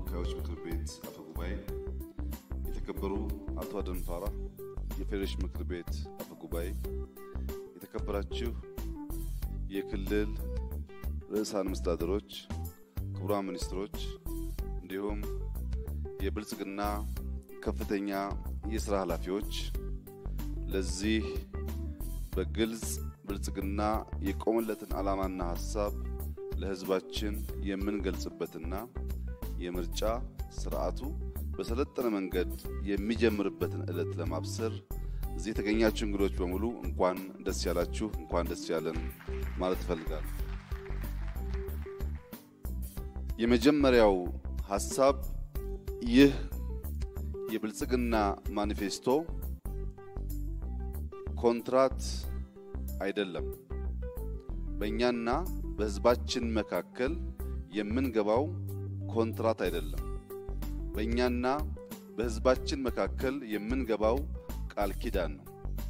ተወካዮች ምክር ቤት አፈ ጉባኤ፣ የተከበሩ አቶ አደም ፋራ የፌዴሬሽን ምክር ቤት አፈ ጉባኤ፣ የተከበራችሁ የክልል ርዕሳነ መስተዳድሮች፣ ክቡራን ሚኒስትሮች እንዲሁም የብልጽግና ከፍተኛ የስራ ኃላፊዎች ለዚህ በግልጽ ብልጽግና የቆመለትን ዓላማና ሀሳብ ለሕዝባችን የምንገልጽበትና የምርጫ ስርዓቱ በሰለጠነ መንገድ የሚጀምርበትን ዕለት ለማብሰር እዚህ የተገኛችሁ እንግዶች በሙሉ እንኳን ደስ ያላችሁ፣ እንኳን ደስ ያለን ማለት እፈልጋለሁ። የመጀመሪያው ሀሳብ ይህ የብልጽግና ማኒፌስቶ ኮንትራት አይደለም። በእኛና በሕዝባችን መካከል የምንገባው ኮንትራት አይደለም። በእኛና በሕዝባችን መካከል የምንገባው ቃል ኪዳን ነው።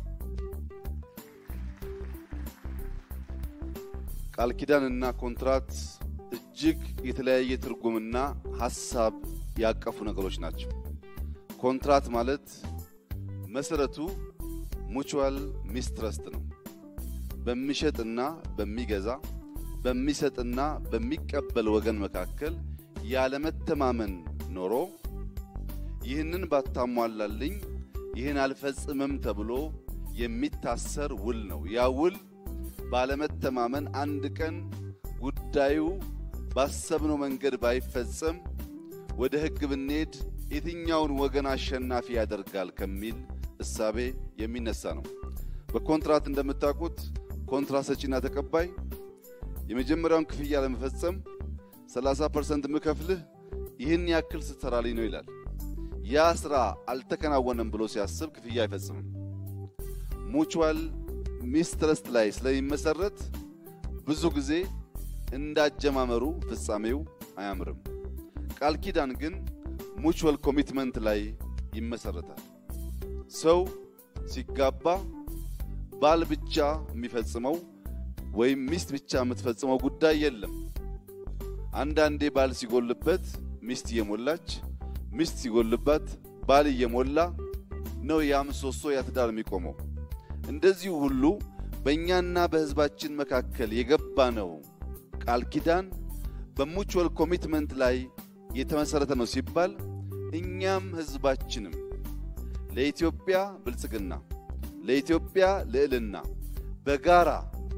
ቃል ኪዳንና ኮንትራት እጅግ የተለያየ ትርጉምና ሀሳብ ያቀፉ ነገሮች ናቸው። ኮንትራት ማለት መሰረቱ ሙቹዋል ሚስትረስት ነው። በሚሸጥና በሚገዛ በሚሰጥና በሚቀበል ወገን መካከል ያለመተማመን ኖሮ ይህንን ባታሟላልኝ ይህን አልፈጽምም ተብሎ የሚታሰር ውል ነው። ያ ውል ባለመተማመን አንድ ቀን ጉዳዩ ባሰብነው መንገድ ባይፈጸም ወደ ሕግ ብንሄድ የትኛውን ወገን አሸናፊ ያደርጋል ከሚል እሳቤ የሚነሳ ነው። በኮንትራት እንደምታውቁት ኮንትራት ሰጪና ተቀባይ የመጀመሪያውን ክፍያ ለመፈጸም 30% ምከፍልህ ይህን ያክል ስትሰራልኝ ነው ይላል። ያ ስራ አልተከናወነም ብሎ ሲያስብ ክፍያ አይፈጽምም። ሙቹዋል ሚስትረስት ላይ ስለሚመሰረት ብዙ ጊዜ እንዳጀማመሩ ፍጻሜው አያምርም። ቃል ኪዳን ግን ሙቹዋል ኮሚትመንት ላይ ይመሰረታል። ሰው ሲጋባ ባል ብቻ የሚፈጽመው ወይም ሚስት ብቻ የምትፈጽመው ጉዳይ የለም። አንዳንዴ ባል ሲጎልበት ሚስት እየሞላች፣ ሚስት ሲጎልባት ባል እየሞላ ነው ያ ምሰሶ ያ ትዳር የሚቆመው። እንደዚሁ ሁሉ በእኛና በሕዝባችን መካከል የገባ ነው ቃል ኪዳን በሙቹዋል ኮሚትመንት ላይ የተመሰረተ ነው ሲባል እኛም ሕዝባችንም ለኢትዮጵያ ብልጽግና ለኢትዮጵያ ልዕልና በጋራ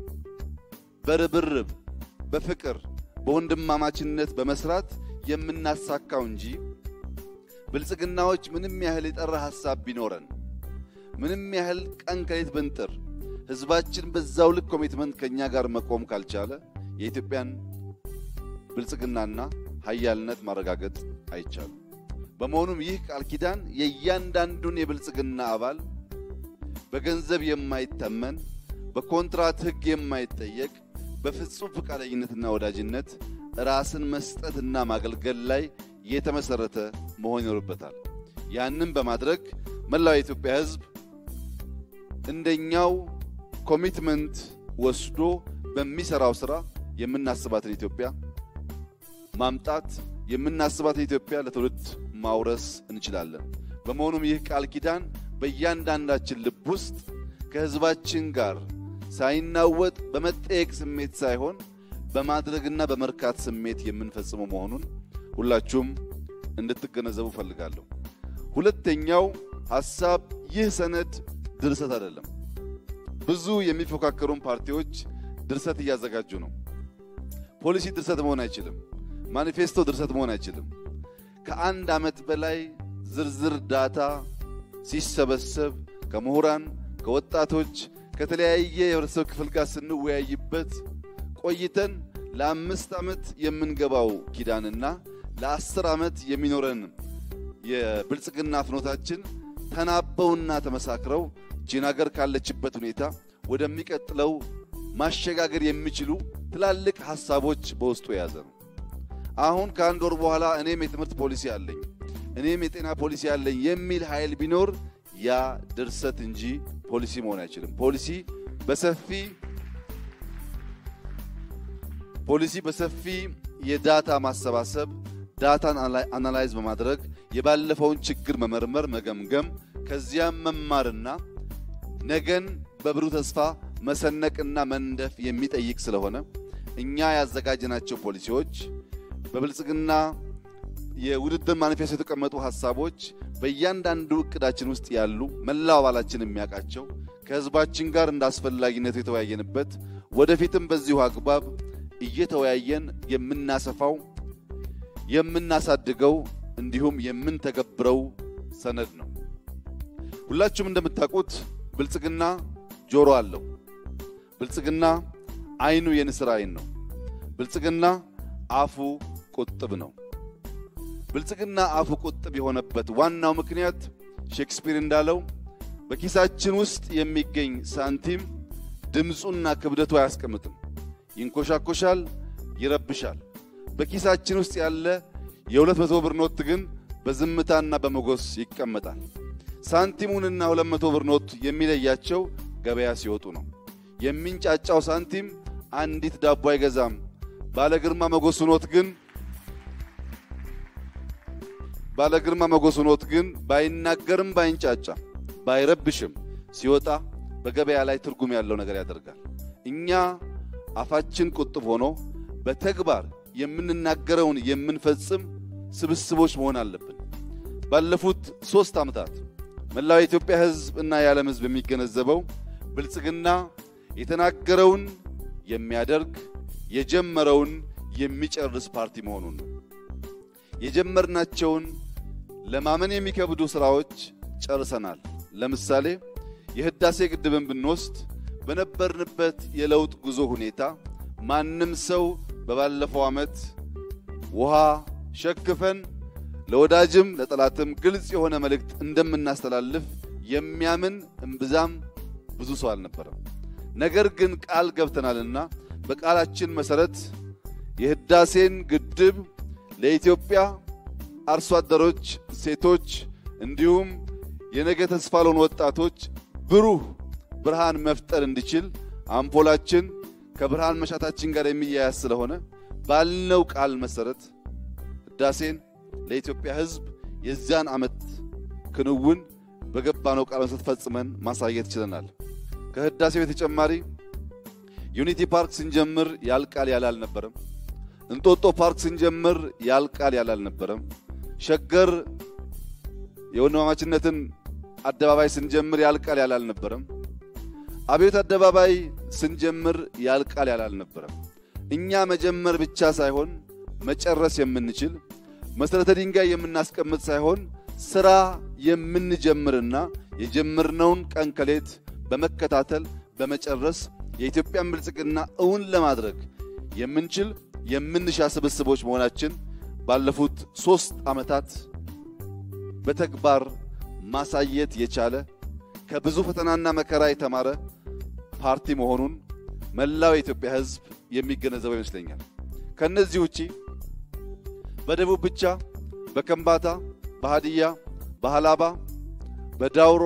በርብርብ በፍቅር በወንድማማችነት በመስራት የምናሳካው እንጂ ብልጽግናዎች ምንም ያህል የጠራ ሐሳብ ቢኖረን ምንም ያህል ቀን ከሌት ብንጥር ሕዝባችን በዛው ልክ ኮሚትመንት ከእኛ ጋር መቆም ካልቻለ የኢትዮጵያን ብልጽግናና ሀያልነት ማረጋገጥ አይቻልም። በመሆኑም ይህ ቃል ኪዳን የእያንዳንዱን የብልጽግና አባል በገንዘብ የማይተመን በኮንትራት ሕግ የማይጠየቅ በፍጹም ፈቃደኝነትና ወዳጅነት ራስን መስጠትና ማገልገል ላይ የተመሰረተ መሆን ይኖርበታል። ያንን በማድረግ መላው የኢትዮጵያ ሕዝብ እንደኛው ኮሚትመንት ወስዶ በሚሰራው ስራ የምናስባትን ኢትዮጵያ ማምጣት የምናስባትን ኢትዮጵያ ለትውልድ ማውረስ እንችላለን። በመሆኑም ይህ ቃል ኪዳን በእያንዳንዳችን ልብ ውስጥ ከህዝባችን ጋር ሳይናወጥ በመጠየቅ ስሜት ሳይሆን በማድረግና በመርካት ስሜት የምንፈጽመው መሆኑን ሁላችሁም እንድትገነዘቡ ፈልጋለሁ። ሁለተኛው ሐሳብ ይህ ሰነድ ድርሰት አይደለም። ብዙ የሚፎካከሩን ፓርቲዎች ድርሰት እያዘጋጁ ነው። ፖሊሲ ድርሰት መሆን አይችልም። ማኒፌስቶ ድርሰት መሆን አይችልም። ከአንድ ዓመት በላይ ዝርዝር ዳታ ሲሰበሰብ ከምሁራን፣ ከወጣቶች፣ ከተለያየ የህብረተሰብ ክፍል ጋር ስንወያይበት ቆይተን ለአምስት ዓመት የምንገባው ኪዳንና ለአስር ዓመት የሚኖረን የብልጽግና ፍኖታችን ተናበውና ተመሳክረው ቺን ሀገር ካለችበት ሁኔታ ወደሚቀጥለው ማሸጋገር የሚችሉ ትላልቅ ሀሳቦች በውስጡ የያዘ ነው። አሁን ከአንድ ወር በኋላ እኔም የትምህርት ፖሊሲ አለኝ፣ እኔም የጤና ፖሊሲ አለኝ የሚል ኃይል ቢኖር ያ ድርሰት እንጂ ፖሊሲ መሆን አይችልም። ፖሊሲ በሰፊ ፖሊሲ በሰፊ የዳታ ማሰባሰብ ዳታን አናላይዝ በማድረግ የባለፈውን ችግር መመርመር፣ መገምገም ከዚያም መማርና ነገን በብሩህ ተስፋ መሰነቅና መንደፍ የሚጠይቅ ስለሆነ እኛ ያዘጋጀናቸው ፖሊሲዎች በብልጽግና የውድድር ማኒፌስቶ የተቀመጡ ሀሳቦች በእያንዳንዱ እቅዳችን ውስጥ ያሉ መላው አባላችን የሚያውቃቸው ከህዝባችን ጋር እንደ አስፈላጊነቱ የተወያየንበት ወደፊትም በዚሁ አግባብ እየተወያየን የምናሰፋው የምናሳድገው እንዲሁም የምንተገብረው ሰነድ ነው። ሁላችሁም እንደምታውቁት ብልጽግና ጆሮ አለው። ብልጽግና አይኑ የንስር አይን ነው። ብልጽግና አፉ ቁጥብ ነው። ብልጽግና አፉ ቁጥብ የሆነበት ዋናው ምክንያት ሼክስፒር እንዳለው በኪሳችን ውስጥ የሚገኝ ሳንቲም ድምፁና ክብደቱ አያስቀምጥም። ይንኮሻኮሻል፣ ይረብሻል። በኪሳችን ውስጥ ያለ የሁለት መቶ ብር ኖት ግን በዝምታና በመጎስ ይቀመጣል። ሳንቲሙንና ሁለት መቶ ብር ኖት የሚለያቸው ገበያ ሲወጡ ነው። የሚንጫጫው ሳንቲም አንዲት ዳቦ አይገዛም። ባለ ግርማ ሞገሱ ኖት ግን ባለ ግርማ ሞገሱ ኖት ግን ባይናገርም ባይንጫጫ ባይረብሽም ሲወጣ በገበያ ላይ ትርጉም ያለው ነገር ያደርጋል። እኛ አፋችን ቁጥብ ሆኖ በተግባር የምንናገረውን የምንፈጽም ስብስቦች መሆን አለብን። ባለፉት ሶስት ዓመታት መላው የኢትዮጵያ ሕዝብ እና የዓለም ሕዝብ የሚገነዘበው ብልጽግና የተናገረውን የሚያደርግ የጀመረውን የሚጨርስ ፓርቲ መሆኑን ነው። የጀመርናቸውን ለማመን የሚከብዱ ስራዎች ጨርሰናል። ለምሳሌ የህዳሴ ግድብን ብንወስድ በነበርንበት የለውጥ ጉዞ ሁኔታ ማንም ሰው በባለፈው ዓመት ውሃ ሸክፈን ለወዳጅም ለጠላትም ግልጽ የሆነ መልእክት እንደምናስተላልፍ የሚያምን እምብዛም ብዙ ሰው አልነበረም። ነገር ግን ቃል ገብተናልና በቃላችን መሰረት የህዳሴን ግድብ ለኢትዮጵያ አርሶ አደሮች፣ ሴቶች እንዲሁም የነገ ተስፋ ለሆኑ ወጣቶች ብሩህ ብርሃን መፍጠር እንዲችል አምፖላችን ከብርሃን መሻታችን ጋር የሚያያዝ ስለሆነ ባልነው ቃል መሰረት ህዳሴን ለኢትዮጵያ ሕዝብ የዚያን ዓመት ክንውን በገባነው ቃል መሰረት ፈጽመን ማሳየት ችለናል። ከህዳሴው በተጨማሪ ዩኒቲ ፓርክ ስንጀምር ያልቃል ያለ አልነበረም። እንጦጦ ፓርክ ስንጀምር ያልቃል ያለ አልነበረም። ሸገር የወንድማማችነትን አደባባይ ስንጀምር ያልቃል ያለ አልነበረም። አብዮት አደባባይ ስንጀምር ያልቃል ያለ አልነበረም። እኛ መጀመር ብቻ ሳይሆን መጨረስ የምንችል መሰረተ ድንጋይ የምናስቀምጥ ሳይሆን ስራ የምንጀምርና የጀመርነውን ቀን ከሌት በመከታተል በመጨረስ የኢትዮጵያን ብልጽግና እውን ለማድረግ የምንችል የምንሻ ስብስቦች መሆናችን ባለፉት ሶስት ዓመታት በተግባር ማሳየት የቻለ ከብዙ ፈተናና መከራ የተማረ ፓርቲ መሆኑን መላው የኢትዮጵያ ሕዝብ የሚገነዘበው ይመስለኛል። ከነዚህ ውጪ በደቡብ ብቻ በከምባታ፣ በሃዲያ፣ በሃላባ፣ በዳውሮ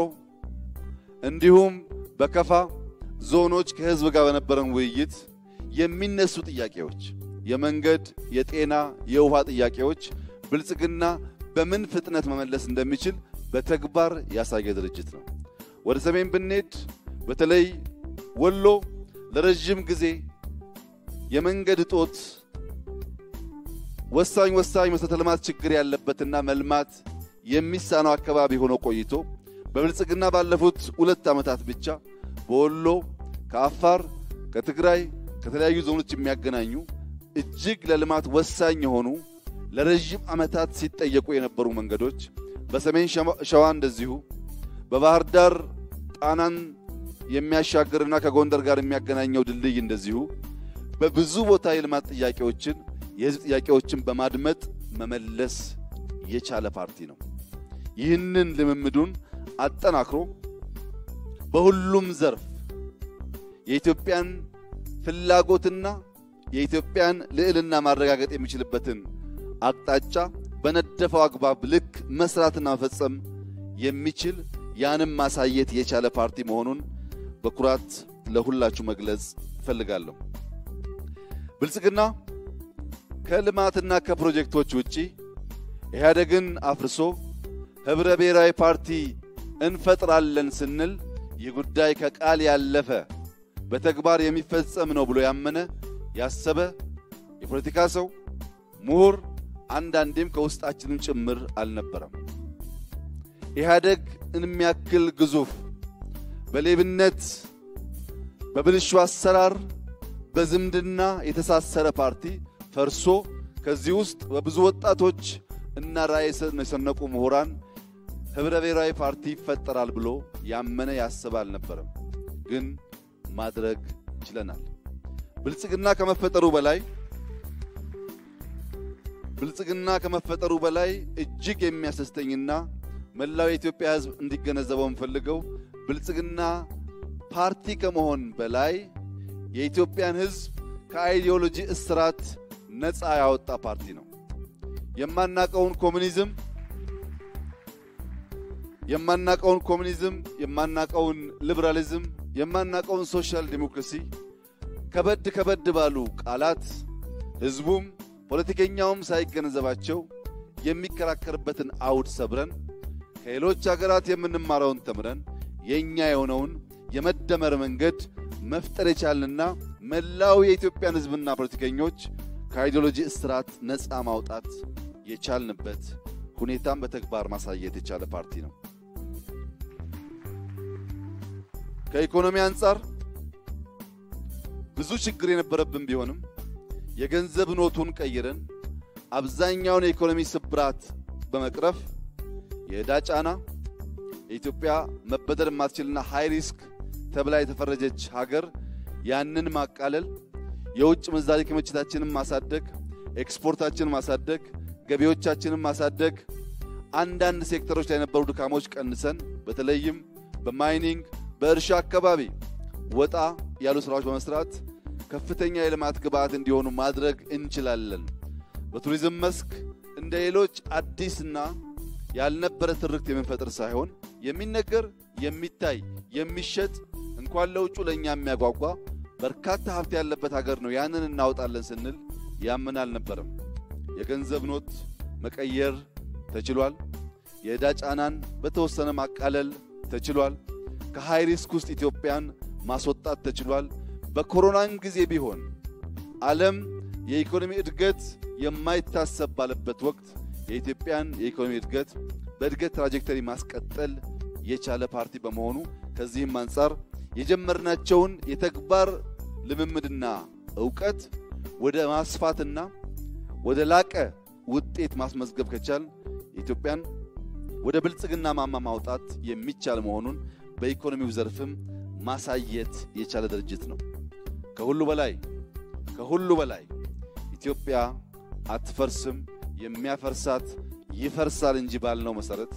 እንዲሁም በከፋ ዞኖች ከህዝብ ጋር በነበረን ውይይት የሚነሱ ጥያቄዎች የመንገድ፣ የጤና፣ የውሃ ጥያቄዎች ብልጽግና በምን ፍጥነት መመለስ እንደሚችል በተግባር ያሳየ ድርጅት ነው። ወደ ሰሜን ብንሄድ በተለይ ወሎ ለረዥም ጊዜ የመንገድ እጦት ወሳኝ ወሳኝ መሰረተ ልማት ችግር ያለበትና መልማት የሚሳነው አካባቢ ሆኖ ቆይቶ በብልጽግና ባለፉት ሁለት ዓመታት ብቻ በወሎ ከአፋር፣ ከትግራይ፣ ከተለያዩ ዞኖች የሚያገናኙ እጅግ ለልማት ወሳኝ የሆኑ ለረዥም ዓመታት ሲጠየቁ የነበሩ መንገዶች በሰሜን ሸዋ እንደዚሁ በባህር ዳር ጣናን የሚያሻግርና ከጎንደር ጋር የሚያገናኘው ድልድይ እንደዚሁ በብዙ ቦታ የልማት ጥያቄዎችን የህዝብ ጥያቄዎችን በማድመጥ መመለስ የቻለ ፓርቲ ነው። ይህንን ልምምዱን አጠናክሮ በሁሉም ዘርፍ የኢትዮጵያን ፍላጎትና የኢትዮጵያን ልዕልና ማረጋገጥ የሚችልበትን አቅጣጫ በነደፈው አግባብ ልክ መስራትና መፈጸም የሚችል ያንም ማሳየት የቻለ ፓርቲ መሆኑን በኩራት ለሁላችሁ መግለጽ እፈልጋለሁ። ብልጽግና ከልማትና ከፕሮጀክቶች ውጪ ኢህአዴግን አፍርሶ ህብረ ብሔራዊ ፓርቲ እንፈጥራለን ስንል ይህ ጉዳይ ከቃል ያለፈ በተግባር የሚፈጸም ነው ብሎ ያመነ ያሰበ የፖለቲካ ሰው ምሁር፣ አንዳንዴም ከውስጣችንም ጭምር አልነበረም። ኢህአዴግ የሚያክል ግዙፍ በሌብነት በብልሹ አሰራር በዝምድና የተሳሰረ ፓርቲ ፈርሶ ከዚህ ውስጥ በብዙ ወጣቶች እና ራዕይ የሰነቁ ምሁራን ህብረ ብሔራዊ ፓርቲ ይፈጠራል ብሎ ያመነ ያሰበ አልነበረም። ግን ማድረግ ችለናል። ብልጽግና ከመፈጠሩ በላይ ብልጽግና ከመፈጠሩ በላይ እጅግ የሚያስደስተኝና መላው የኢትዮጵያ ሕዝብ እንዲገነዘበው የምፈልገው ብልጽግና ፓርቲ ከመሆን በላይ የኢትዮጵያን ሕዝብ ከአይዲዮሎጂ እስራት ነፃ ያወጣ ፓርቲ ነው። የማናቀውን ኮሙኒዝም የማናቀውን ኮሙኒዝም የማናቀውን ሊበራሊዝም የማናቀውን ሶሻል ዲሞክራሲ ከበድ ከበድ ባሉ ቃላት ህዝቡም ፖለቲከኛውም ሳይገነዘባቸው የሚከራከርበትን አውድ ሰብረን ከሌሎች ሀገራት የምንማረውን ተምረን የእኛ የሆነውን የመደመር መንገድ መፍጠር የቻልንና መላው የኢትዮጵያን ህዝብና ፖለቲከኞች ከአይዲዮሎጂ እስራት ነፃ ማውጣት የቻልንበት ሁኔታም በተግባር ማሳየት የቻለ ፓርቲ ነው። ከኢኮኖሚ አንጻር ብዙ ችግር የነበረብን ቢሆንም የገንዘብ ኖቱን ቀይረን አብዛኛውን የኢኮኖሚ ስብራት በመቅረፍ የዕዳ ጫና የኢትዮጵያ መበደር የማትችልና ሃይ ሪስክ ተብላ የተፈረጀች ሀገር ያንን ማቃለል፣ የውጭ ምንዛሪ ክምችታችንን ማሳደግ፣ ኤክስፖርታችንን ማሳደግ፣ ገቢዎቻችንን ማሳደግ፣ አንዳንድ ሴክተሮች ላይ የነበሩ ድካሞች ቀንሰን በተለይም በማይኒንግ በእርሻ አካባቢ ወጣ ያሉ ስራዎች በመስራት ከፍተኛ የልማት ግብዓት እንዲሆኑ ማድረግ እንችላለን። በቱሪዝም መስክ እንደ ሌሎች አዲስና ያልነበረ ትርክት የምንፈጥር ሳይሆን የሚነገር የሚታይ የሚሸጥ እንኳን ለውጩ ለእኛ የሚያጓጓ በርካታ ሀብት ያለበት ሀገር ነው። ያንን እናወጣለን ስንል ያምን አልነበረም። የገንዘብ ኖት መቀየር ተችሏል። የዕዳ ጫናን በተወሰነ ማቃለል ተችሏል። ከሃይ ሪስክ ውስጥ ኢትዮጵያን ማስወጣት ተችሏል። በኮሮናን ጊዜ ቢሆን ዓለም የኢኮኖሚ እድገት የማይታሰብ ባለበት ወቅት የኢትዮጵያን የኢኮኖሚ እድገት በእድገት ትራጀክተሪ ማስቀጠል የቻለ ፓርቲ በመሆኑ ከዚህም አንጻር የጀመርናቸውን የተግባር ልምምድና እውቀት ወደ ማስፋትና ወደ ላቀ ውጤት ማስመዝገብ ከቻል የኢትዮጵያን ወደ ብልጽግና ማማ ማውጣት የሚቻል መሆኑን በኢኮኖሚው ዘርፍም ማሳየት የቻለ ድርጅት ነው። ከሁሉ በላይ ከሁሉ በላይ ኢትዮጵያ አትፈርስም፣ የሚያፈርሳት ይፈርሳል እንጂ ባልነው መሰረት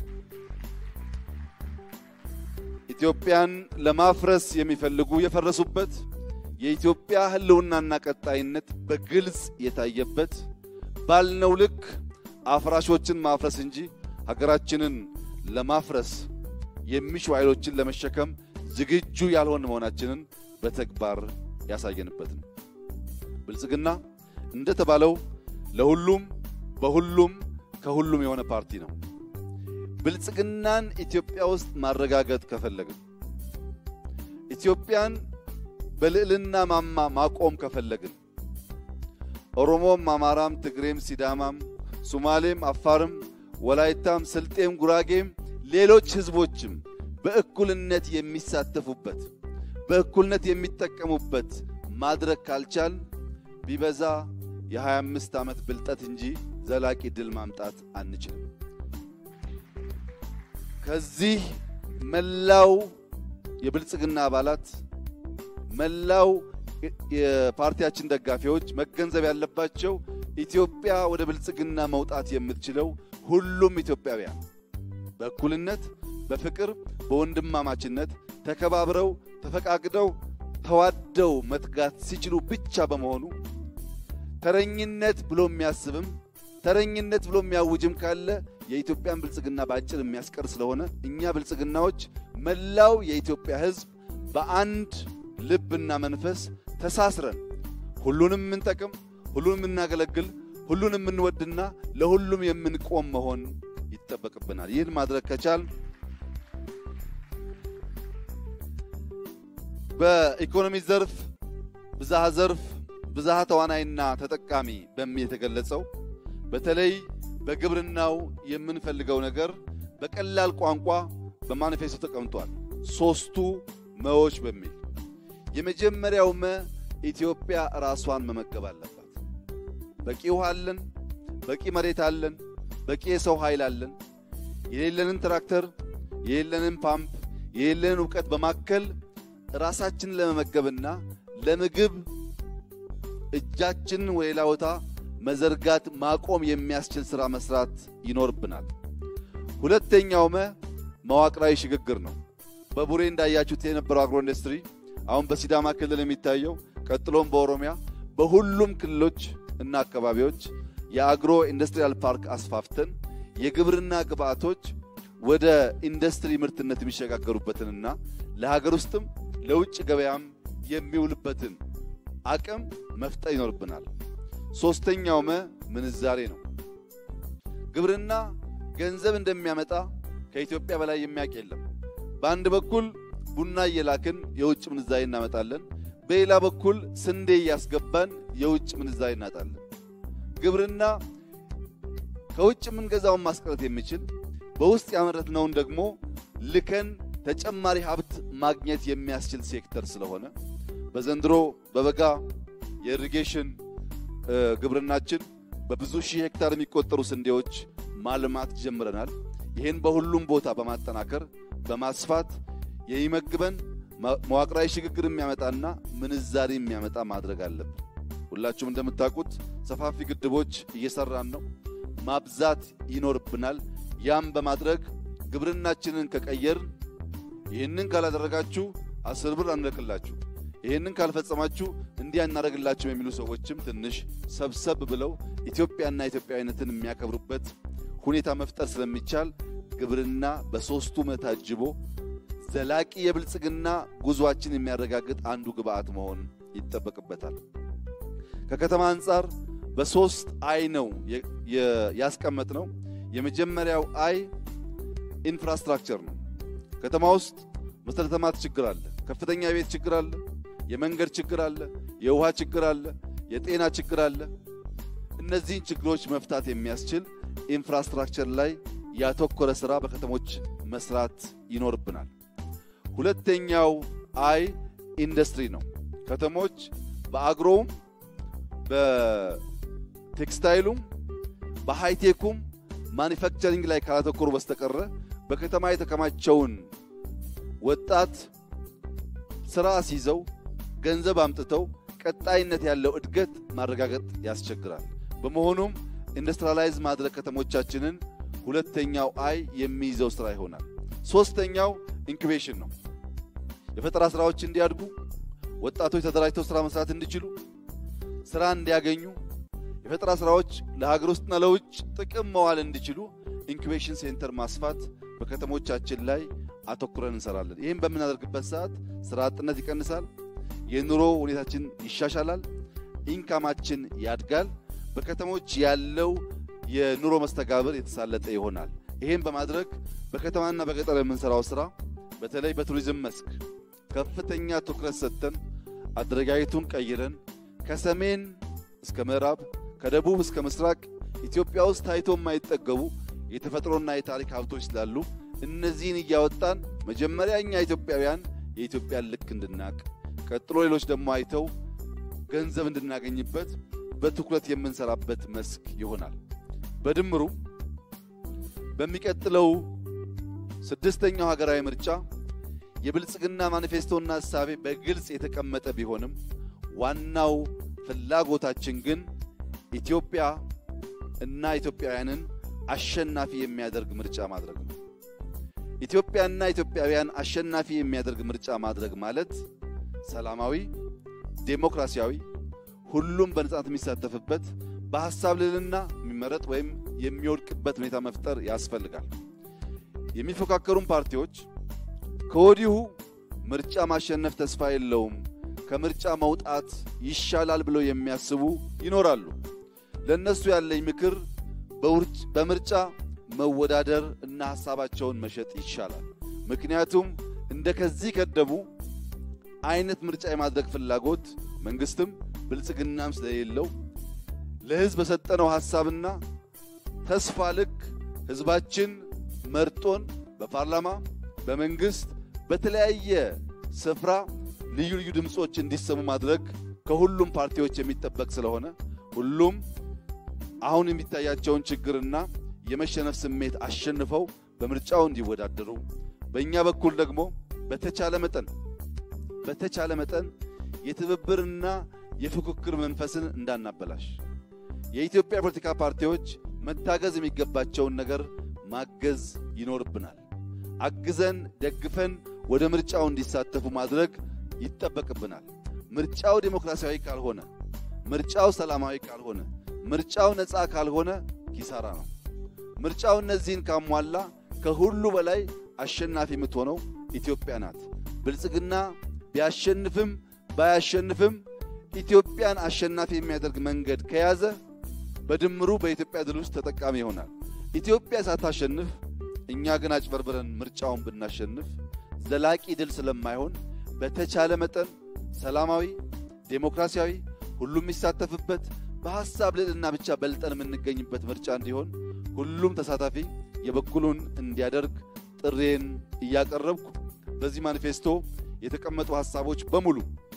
ኢትዮጵያን ለማፍረስ የሚፈልጉ የፈረሱበት የኢትዮጵያ ሕልውናና ቀጣይነት በግልጽ የታየበት ባልነው ልክ አፍራሾችን ማፍረስ እንጂ ሀገራችንን ለማፍረስ የሚሹ ኃይሎችን ለመሸከም ዝግጁ ያልሆን መሆናችንን በተግባር ያሳየንበት ነው። ብልጽግና እንደተባለው ለሁሉም በሁሉም ከሁሉም የሆነ ፓርቲ ነው። ብልጽግናን ኢትዮጵያ ውስጥ ማረጋገጥ ከፈለግን ኢትዮጵያን በልዕልና ማማ ማቆም ከፈለግን ኦሮሞም፣ አማራም፣ ትግሬም፣ ሲዳማም፣ ሱማሌም፣ አፋርም፣ ወላይታም፣ ስልጤም፣ ጉራጌም ሌሎች ህዝቦችም በእኩልነት የሚሳተፉበት በእኩልነት የሚጠቀሙበት ማድረግ ካልቻል ቢበዛ የ25 ዓመት ብልጠት እንጂ ዘላቂ ድል ማምጣት አንችልም። ከዚህ መላው የብልጽግና አባላት መላው የፓርቲያችን ደጋፊዎች መገንዘብ ያለባቸው ኢትዮጵያ ወደ ብልጽግና መውጣት የምትችለው ሁሉም ኢትዮጵያውያን በእኩልነት፣ በፍቅር፣ በወንድማማችነት ተከባብረው ተፈቃቅደው ተዋደው መትጋት ሲችሉ ብቻ በመሆኑ ተረኝነት ብሎ የሚያስብም ተረኝነት ብሎ የሚያውጅም ካለ የኢትዮጵያን ብልጽግና በአጭር የሚያስቀር ስለሆነ እኛ ብልጽግናዎች መላው የኢትዮጵያ ሕዝብ በአንድ ልብና መንፈስ ተሳስረን ሁሉንም የምንጠቅም ሁሉንም የምናገለግል ሁሉን የምንወድና ለሁሉም የምንቆም መሆን ይጠበቅብናል። ይህን ማድረግ ከቻል በኢኮኖሚ ዘርፍ ብዝሃ ዘርፍ ብዝሃ ተዋናይና ተጠቃሚ በሚል የተገለጸው በተለይ በግብርናው የምንፈልገው ነገር በቀላል ቋንቋ በማኒፌስቶ ተቀምጧል። ሶስቱ መዎች በሚል የመጀመሪያው መ ኢትዮጵያ ራሷን መመገብ አለባት። በቂ ውሃ አለን፣ በቂ መሬት አለን፣ በቂ የሰው ኃይል አለን። የሌለንን ትራክተር፣ የሌለንን ፓምፕ፣ የሌለንን እውቀት በማከል ራሳችንን ለመመገብና ለምግብ እጃችንን ወደ ሌላ ቦታ መዘርጋት ማቆም የሚያስችል ሥራ መስራት ይኖርብናል። ሁለተኛው መ መዋቅራዊ ሽግግር ነው። በቡሬ እንዳያችሁት የነበረው አግሮ ኢንዱስትሪ አሁን በሲዳማ ክልል የሚታየው ቀጥሎም በኦሮሚያ በሁሉም ክልሎች እና አካባቢዎች የአግሮ ኢንዱስትሪያል ፓርክ አስፋፍተን የግብርና ግብዓቶች ወደ ኢንዱስትሪ ምርትነት የሚሸጋገሩበትንና ለሀገር ውስጥም ለውጭ ገበያም የሚውልበትን አቅም መፍጠር ይኖርብናል። ሶስተኛው መ ምንዛሬ ነው። ግብርና ገንዘብ እንደሚያመጣ ከኢትዮጵያ በላይ የሚያውቅ የለም። በአንድ በኩል ቡና እየላክን የውጭ ምንዛሬ እናመጣለን፣ በሌላ በኩል ስንዴ እያስገባን የውጭ ምንዛሬ እናጣለን። ግብርና ከውጭ የምንገዛውን ማስቀረት የሚችል በውስጥ ያመረትነውን ደግሞ ልከን ተጨማሪ ሀብት ማግኘት የሚያስችል ሴክተር ስለሆነ በዘንድሮ በበጋ የኢሪጌሽን ግብርናችን በብዙ ሺህ ሄክታር የሚቆጠሩ ስንዴዎች ማልማት ጀምረናል። ይህን በሁሉም ቦታ በማጠናከር በማስፋት የሚመግበን መዋቅራዊ ሽግግር የሚያመጣና ምንዛሪ የሚያመጣ ማድረግ አለብን። ሁላችሁም እንደምታውቁት ሰፋፊ ግድቦች እየሰራን ነው። ማብዛት ይኖርብናል። ያም በማድረግ ግብርናችንን ከቀየርን ይህንን ካላደረጋችሁ አስር ብር አንልክላችሁ፣ ይህንን ካልፈጸማችሁ እንዲህ አናደርግላችሁ የሚሉ ሰዎችም ትንሽ ሰብሰብ ብለው ኢትዮጵያና ኢትዮጵያዊነትን የሚያከብሩበት ሁኔታ መፍጠር ስለሚቻል ግብርና በሦስቱ ታጅቦ ዘላቂ የብልጽግና ጉዟችን የሚያረጋግጥ አንዱ ግብዓት መሆን ይጠበቅበታል። ከከተማ አንጻር በሶስት አይ ነው ያስቀመጥ ነው። የመጀመሪያው አይ ኢንፍራስትራክቸር ነው። ከተማ ውስጥ መሰረተ ልማት ችግር አለ፣ ከፍተኛ የቤት ችግር አለ፣ የመንገድ ችግር አለ፣ የውሃ ችግር አለ፣ የጤና ችግር አለ። እነዚህን ችግሮች መፍታት የሚያስችል ኢንፍራስትራክቸር ላይ ያተኮረ ስራ በከተሞች መስራት ይኖርብናል። ሁለተኛው አይ ኢንዱስትሪ ነው። ከተሞች በአግሮውም በቴክስታይሉም በሃይቴኩም ማኒፋክቸሪንግ ላይ ካላተኮሩ በስተቀረ በከተማ የተከማቸውን ወጣት ስራ ሲይዘው ገንዘብ አምጥተው ቀጣይነት ያለው እድገት ማረጋገጥ ያስቸግራል። በመሆኑም ኢንዱስትሪላይዝ ማድረግ ከተሞቻችንን ሁለተኛው አይ የሚይዘው ስራ ይሆናል። ሶስተኛው ኢንኩቤሽን ነው። የፈጠራ ስራዎች እንዲያድጉ፣ ወጣቶች ተደራጅተው ስራ መስራት እንዲችሉ፣ ስራ እንዲያገኙ፣ የፈጠራ ስራዎች ለሀገር ውስጥና ለውጭ ጥቅም መዋል እንዲችሉ ኢንኩቤሽን ሴንተር ማስፋት በከተሞቻችን ላይ አተኩረን እንሰራለን። ይህም በምናደርግበት ሰዓት ስራ አጥነት ይቀንሳል፣ የኑሮ ሁኔታችን ይሻሻላል፣ ኢንካማችን ያድጋል፣ በከተሞች ያለው የኑሮ መስተጋብር የተሳለጠ ይሆናል። ይህም በማድረግ በከተማና በገጠር የምንሰራው ስራ በተለይ በቱሪዝም መስክ ከፍተኛ ትኩረት ሰጥተን አደረጃጀቱን ቀይረን ከሰሜን እስከ ምዕራብ ከደቡብ እስከ ምስራቅ ኢትዮጵያ ውስጥ ታይቶ የማይጠገቡ የተፈጥሮና የታሪክ ሀብቶች ስላሉ እነዚህን እያወጣን መጀመሪያ እኛ ኢትዮጵያውያን የኢትዮጵያን ልክ እንድናቅ፣ ቀጥሎ ሌሎች ደግሞ አይተው ገንዘብ እንድናገኝበት በትኩረት የምንሰራበት መስክ ይሆናል። በድምሩ በሚቀጥለው ስድስተኛው ሀገራዊ ምርጫ የብልጽግና ማኒፌስቶና እሳቤ በግልጽ የተቀመጠ ቢሆንም ዋናው ፍላጎታችን ግን ኢትዮጵያ እና ኢትዮጵያውያንን አሸናፊ የሚያደርግ ምርጫ ማድረግ ነው። ኢትዮጵያና ኢትዮጵያውያን አሸናፊ የሚያደርግ ምርጫ ማድረግ ማለት ሰላማዊ፣ ዴሞክራሲያዊ፣ ሁሉም በነጻነት የሚሳተፍበት በሐሳብ ልዕልና የሚመረጥ ወይም የሚወድቅበት ሁኔታ መፍጠር ያስፈልጋል። የሚፎካከሩን ፓርቲዎች ከወዲሁ ምርጫ ማሸነፍ ተስፋ የለውም፣ ከምርጫ መውጣት ይሻላል ብለው የሚያስቡ ይኖራሉ። ለእነሱ ያለኝ ምክር በምርጫ መወዳደር እና ሀሳባቸውን መሸጥ ይሻላል። ምክንያቱም እንደ ከዚህ ቀደሙ አይነት ምርጫ የማድረግ ፍላጎት መንግስትም ብልጽግናም ስለሌለው ለህዝብ በሰጠነው ሀሳብና ተስፋ ልክ ህዝባችን መርጦን በፓርላማ በመንግስት በተለያየ ስፍራ ልዩ ልዩ ድምፆች እንዲሰሙ ማድረግ ከሁሉም ፓርቲዎች የሚጠበቅ ስለሆነ ሁሉም አሁን የሚታያቸውን ችግርና የመሸነፍ ስሜት አሸንፈው በምርጫው እንዲወዳደሩ በእኛ በኩል ደግሞ በተቻለ መጠን በተቻለ መጠን የትብብርና የፉክክር መንፈስን እንዳናበላሽ የኢትዮጵያ ፖለቲካ ፓርቲዎች መታገዝ የሚገባቸውን ነገር ማገዝ ይኖርብናል። አግዘን ደግፈን ወደ ምርጫው እንዲሳተፉ ማድረግ ይጠበቅብናል። ምርጫው ዴሞክራሲያዊ ካልሆነ፣ ምርጫው ሰላማዊ ካልሆነ፣ ምርጫው ነፃ ካልሆነ ኪሳራ ነው። ምርጫው እነዚህን ካሟላ ከሁሉ በላይ አሸናፊ የምትሆነው ኢትዮጵያ ናት። ብልጽግና ቢያሸንፍም ባያሸንፍም ኢትዮጵያን አሸናፊ የሚያደርግ መንገድ ከያዘ በድምሩ በኢትዮጵያ ድል ውስጥ ተጠቃሚ ይሆናል። ኢትዮጵያ ሳታሸንፍ እኛ ግን አጭበርብረን ምርጫውን ብናሸንፍ ዘላቂ ድል ስለማይሆን በተቻለ መጠን ሰላማዊ፣ ዴሞክራሲያዊ፣ ሁሉም የሚሳተፍበት በሐሳብ ልዕልና ብቻ በልጠን የምንገኝበት ምርጫ እንዲሆን ሁሉም ተሳታፊ የበኩሉን እንዲያደርግ ጥሬን እያቀረብኩ በዚህ ማኒፌስቶ የተቀመጡ ሐሳቦች በሙሉ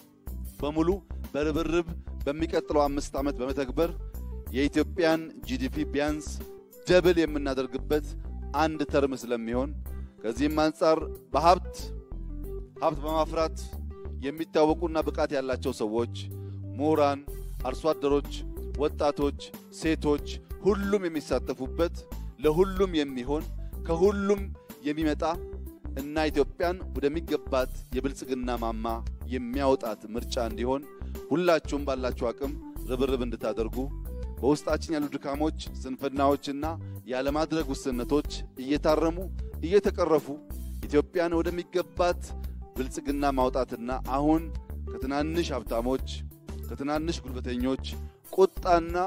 በሙሉ በርብርብ በሚቀጥለው አምስት ዓመት በመተግበር የኢትዮጵያን ጂዲፒ ቢያንስ ደብል የምናደርግበት አንድ ተርም ስለሚሆን ከዚህም አንጻር በሀብት ሀብት በማፍራት የሚታወቁና ብቃት ያላቸው ሰዎች፣ ምሁራን፣ አርሶ አደሮች፣ ወጣቶች፣ ሴቶች ሁሉም የሚሳተፉበት ለሁሉም የሚሆን ከሁሉም የሚመጣ እና ኢትዮጵያን ወደሚገባት የብልጽግና ማማ የሚያወጣት ምርጫ እንዲሆን ሁላችሁም ባላችሁ አቅም ርብርብ እንድታደርጉ በውስጣችን ያሉ ድካሞች፣ ስንፍናዎችና ያለማድረግ ውስንነቶች እየታረሙ እየተቀረፉ ኢትዮጵያን ወደሚገባት ብልጽግና ማውጣትና አሁን ከትናንሽ ሀብታሞች ከትናንሽ ጉልበተኞች ቁጣና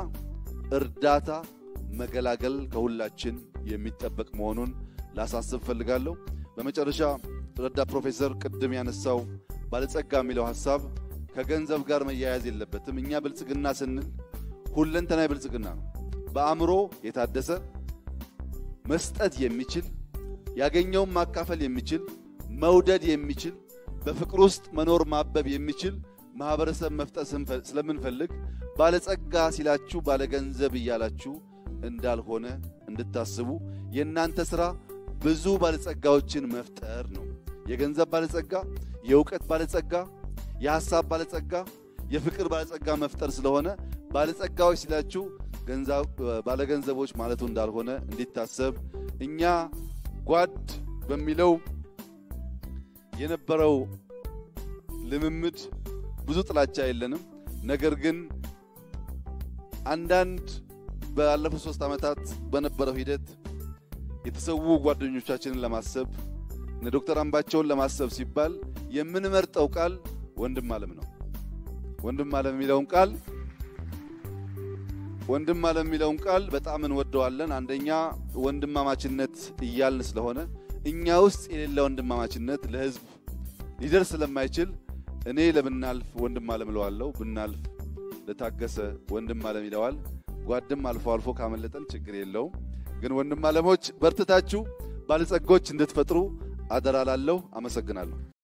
እርዳታ መገላገል ከሁላችን የሚጠበቅ መሆኑን ላሳስብ ፈልጋለሁ። በመጨረሻ ረዳት ፕሮፌሰር ቅድም ያነሳው ባለጸጋ የሚለው ሐሳብ ከገንዘብ ጋር መያያዝ የለበትም። እኛ ብልጽግና ስንል ሁለንተናዊ ብልጽግና ነው። በአእምሮ የታደሰ መስጠት የሚችል ያገኘውን ማካፈል የሚችል መውደድ የሚችል በፍቅር ውስጥ መኖር ማበብ የሚችል ማህበረሰብ መፍጠር ስለምንፈልግ ባለጸጋ ሲላችሁ ባለገንዘብ እያላችሁ እንዳልሆነ እንድታስቡ የእናንተ ሥራ ብዙ ባለጸጋዎችን መፍጠር ነው። የገንዘብ ባለጸጋ፣ የእውቀት ባለጸጋ፣ የሐሳብ ባለጸጋ፣ የፍቅር ባለጸጋ መፍጠር ስለሆነ ባለጸጋዎች ሲላችሁ ባለገንዘቦች ማለቱ እንዳልሆነ እንዲታሰብ እኛ ጓድ በሚለው የነበረው ልምምድ ብዙ ጥላቻ የለንም። ነገር ግን አንዳንድ ባለፉት ሶስት ዓመታት በነበረው ሂደት የተሰዉ ጓደኞቻችንን ለማሰብ እነ ዶክተር አምባቸውን ለማሰብ ሲባል የምንመርጠው ቃል ወንድም ዓለም ነው። ወንድም ዓለም የሚለውን ቃል ወንድም ዓለም የሚለውን ቃል በጣም እንወደዋለን። አንደኛ ወንድማማችነት እያልን ስለሆነ እኛ ውስጥ የሌለ ወንድማማችነት ለሕዝብ ሊደርስ ስለማይችል እኔ ለብናልፍ ወንድም ዓለም እለዋለሁ። ብናልፍ ለታገሰ ወንድም ዓለም ይለዋል። ጓድም አልፎ አልፎ ካመለጠን ችግር የለውም። ግን ወንድም ዓለሞች በርትታችሁ ባለጸጎች እንድትፈጥሩ አደራ ላለሁ። አመሰግናለሁ።